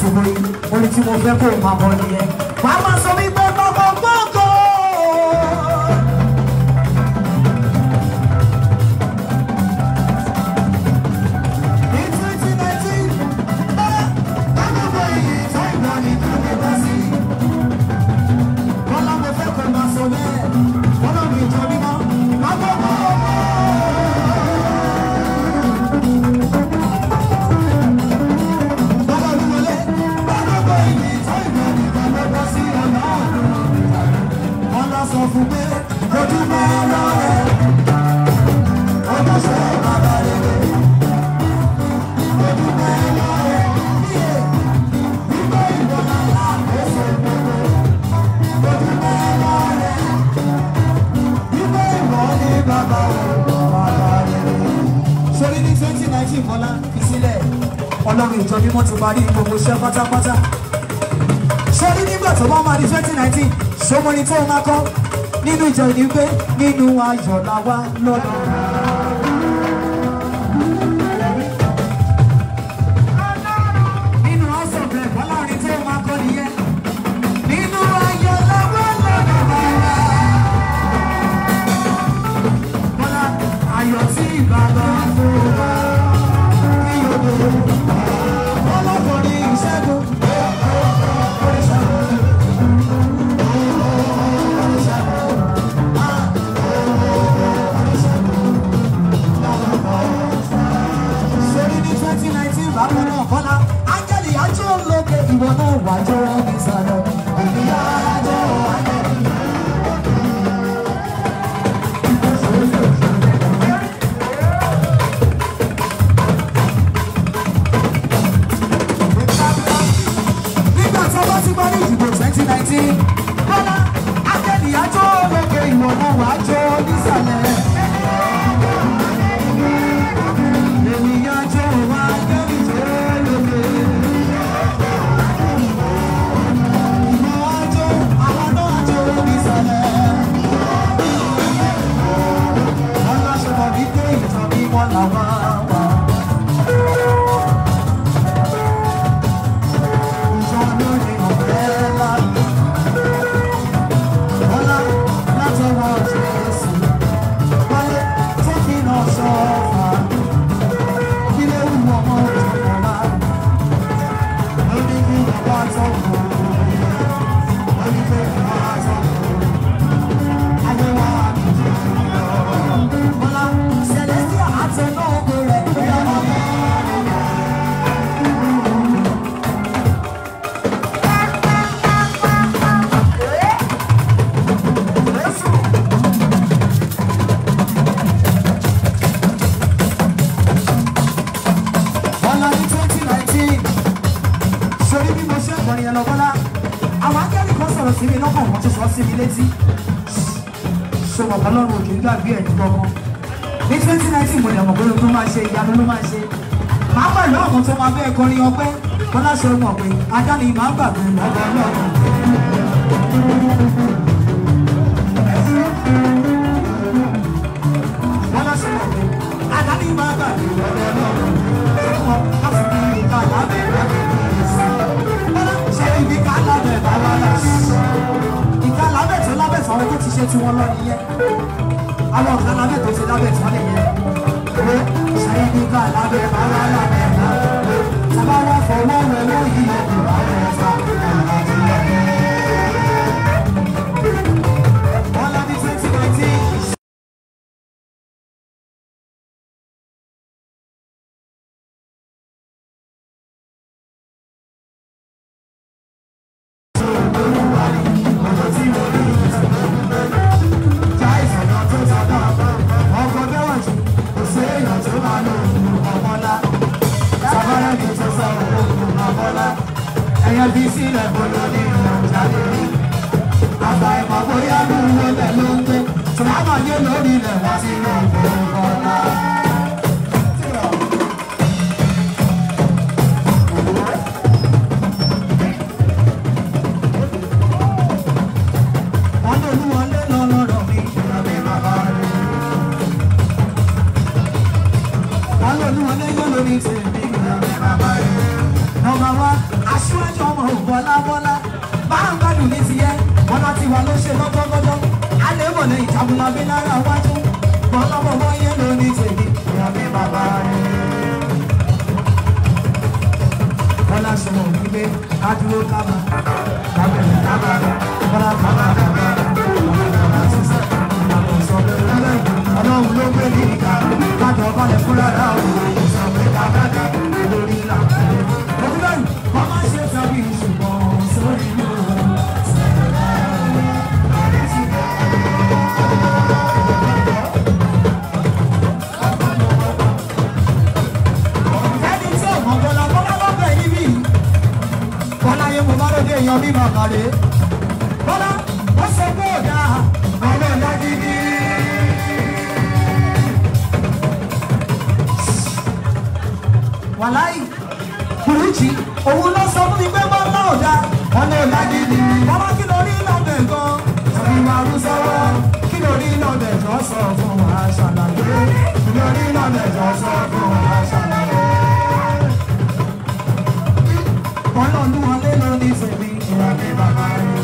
àsìkò yìí orin tí mo fẹ́ kó o máa bọ̀ nìyẹn wàá máa sọ wípé gbọ́ngàn gbọ́ngàn. Ní 2019, ẹ, kájọpọ̀ iye ìtọ́ ìgbà ní ìdílé bá sí. Bọ́lá mo fẹ́ kó máa sọ bẹ́ẹ̀, bọ́lá mi jọ mímọ́, máa bọ̀ bọ̀. Bọ́lá mi wọlé, kájọpọ̀ iye ìtọ́ ìgbà ní ìdílé bá sí ọ̀nà ọ̀dùn. Bọ́lá sọ fún pé ojú mọ́ lọ́rẹ̀, ọjọ́ ṣe bàbá rere. Ojú mọ́ lọ́rẹ̀, yíyẹ, wípé ìwọ̀n àlá ẹsẹ̀ gbogbo. Ojú mọ́ lọ́rẹ̀, wípé ìwọ̀n ní bàbá bàbá rere. Sori ní twenty nineteen Bọ́lá fi sílẹ̀, ọlọ́run ìjọ mímọ́ ti parí gbogbo iṣẹ́ pátápátá sórí nígbà tó bá máa di twenty nineteen sọmọni tó máa kọ́ nínú ìjọ ìní pé nínú ayọ̀ la wá lọ́dọ̀. nínú house of rep ọlọ́rin tó máa kọ́ nìyẹn nínú ayọ̀ la wá lọ́dọ̀ bàbá. bọ́lá ayọ̀ tí bàbá fún wa kí yóò dé. ọlọ́kùnrin ìṣẹ́gun. sórí ní twenty nineteen bákan náà kọ́lá ángẹ́lì ajó lókè ìwọ náà wájọ́ ní sàlẹ̀ ìyá ajọ́ ángẹ́lì. nígbà tí wọ́n ti parí ìdìbò twenty nineteen kọ́lá ángẹ́lì ajó lókè ìwọ náà wájọ́ ní sàlẹ̀. Ènìyàn jẹ́ òun ángẹ́lì tó lókè. Ìwọ ajó, àwọn náà jó nísàlẹ̀. Wọ́n láṣọ wípé ìtàn bí wọ́n làwọn wà. Ìjọ lórí ọ̀fẹ́ láàyè. Bọ́lá látọwọ́ Jésù. Wálé tó kí náà ṣọ́ọ̀fà. Ilé ìwọ̀n ọmọ ìjọba. Ó ní kí bàbá tó kù. Ó ní kí bàbá tó kù. Ayé wa ní ìjọba. Bọ́lá Celestia àti náà gbé rẹ̀ pé ọmọ mi. Bọ́lá ní twenty nineteen sori bí mo ṣe kọrin yẹn lọ Bọ́lá àwọn akẹ́rì kan sọ̀rọ̀ sí mi lọ́kàn wọ́n ti sọ sí mi létí ṣọwọ́ ọlọ́run òkè gbàgbé ẹ̀ ní gbọ́ngàn ní twenty nineteen mo lè mọ̀ pé tó máa ṣe ìyanu ló máa ṣe máa pẹ̀lú àwọn tó máa bẹ́ẹ̀ kọrin ọpẹ́ Bọ́lá ṣe mọ̀ pé ajá ni màá gbàgbé lọ́wọ́ ọlọ́run. Bọ́lá ṣe mọ̀ pé ajá ni màá gbàgbé lọ́wọ́ ọlọ́run. Ṣé wọn á fi bí ìka lábẹ́ lábẹ́ Bọ́lá ṣe ibi ká lábẹ́ bá wà láṣẹ ìka lábẹ́ tó lábẹ́ tó àwọn tó ti ṣe tí wọ́n lọ nìyẹn àwọn ọ̀gá lábẹ́ tó ti lábẹ́ tó nìyẹn pé ṣe ibi ká lábẹ́ bá wà lábẹ́ lábẹ́ sábà wà fọwọ́ rẹ lóyè ìwà rẹ fà Bọ́lá ní twenty nineteen. Ẹyẹ bí sílẹ̀ bolo ní ìrìnàjáde rí. Àgbà ìmọ̀ bóyá ní ìwé lẹ̀ ló ń gbé. Tùmámà yé lórí ilẹ̀ wá sí ilé ìfowópamọ́. Wọ́n ní olúwọlé lọ́lọ́rọ̀ mi, ìrọ̀lẹ́ bàbá rẹ̀. Wọ́n ní olúwọlé yóò lórí tèmi, ìrọ̀lẹ́ bàbá rẹ̀. Nọmba wá, aṣọ tọ́jú ọmọ bọ́lá bọ́lá máa ń gbádùn ní tiẹ̀ bọ́lá ti wà ló ṣe lọ́jọ́gọ́jọ́ alẹ́ bọ̀ lẹ́yìn ìjàmbùlà bí náírà wájú bọ́lá bọ́bọ́ yẹn ló ní tèmi ìyá mi bàbá rẹ̀. bọ́lá ṣe mọ̀ wípé ká dúró kábà kábẹ̀rẹ̀ kábà bọ́lá kábà kábà bọ́lá sísè ìyàtọ̀ sọ lẹ́lẹ́ ọlọ́run ló gbé ní ìka kájọ balẹ̀ fúnra rà ó sọ pé kábàdà lórí ìlànà. òwúrọ̀ yìí wọ́n máa ṣe tàbí ṣùgbọ́n sórí mi ò ẹni tí ò mọ̀ bọ́lá bọ́lá bọ́ bẹ̀ níbí bọ́lá yẹn mo bá lóde èèyàn bí bàbá rẹ̀ bọ́lá wọ́n sọ pé ò dáa ọmọ ìlà gidi. wàláì kùrùjì òun ló sọ fún mi pé bọ́lá ò dáa ọmọ ìlà gidi. bọ́lá kí ló rí lọ́bẹ̀ gan tàbí màrú sọ́wọ́ kí ló rí lọ́bẹ̀ jọ sọ fún wa ṣàlàyé kí ló rí lọ́bẹ̀ jọ sọ fún wa ṣàlàyé ọlọ́lúwọlé ló ní tèmi ìrọ̀lẹ́ bàbá rẹ̀.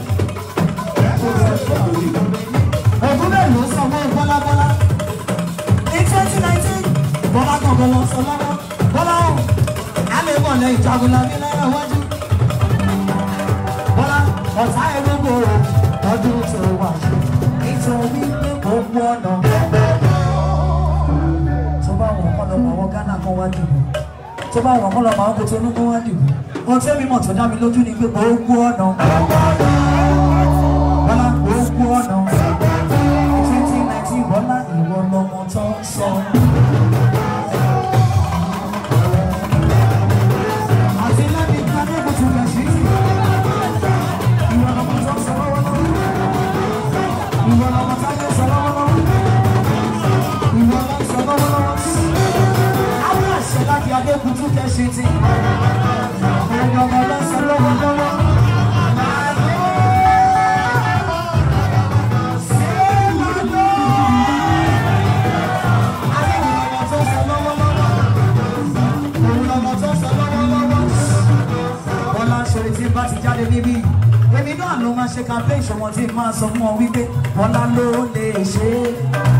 Ògùn bẹ́ẹ̀ ló sọ fún Bọ́lábọ́lá. Ní twenty nineteen, Bọ́lá gbọ̀ngàn lọ sọ lọ́wọ́. Bọ́lá ò, a lè bọ̀ lẹ́yìn jagunla bí náírà wájú. Bọ́lá ọ̀tá ẹ̀rọ̀gbò ọdún tó wà ṣe. Nítorí pé gbogbo ọ̀nà. Tó bá wọn kọ́ lọ́mọ àwọn Ghana kan wá dìbò tó bá wọn kọ́ lọ́mọ àwọn kòtò olúkọ wá dìbò ohun tí èmi mọ̀ tó dá mi lójú ni pé gbogbo ọ̀nà bọ́lá gbogbo ọ̀nà twenty nineteen bọ́lá ìwọ lọmọ tó ń sọ. àti lẹ́bi ní adébùtù rẹ̀ sí ìwọ lọmọ tó ń sọ lọ́wọ́lọ́wọ́ ìwọ lọmọ tó ń sọ lọ́wọ́lọ́wọ́ ìwọ lọmọ tó ń sọ lọ́wọ́lọ́wọ́ àwọn àṣẹ láti adébùtù kẹ́sì ti ọmọ ọmọ lọ́sọ̀ lọ́wọ́lọ́wọ́. Bọ́lá ṣòro tí bá ti jáde níbí. Èmi náà ló máa ṣe campaign ṣọwọ́n tí máa sọ fún ọ wípé Bọ́lá ló lè ṣe é.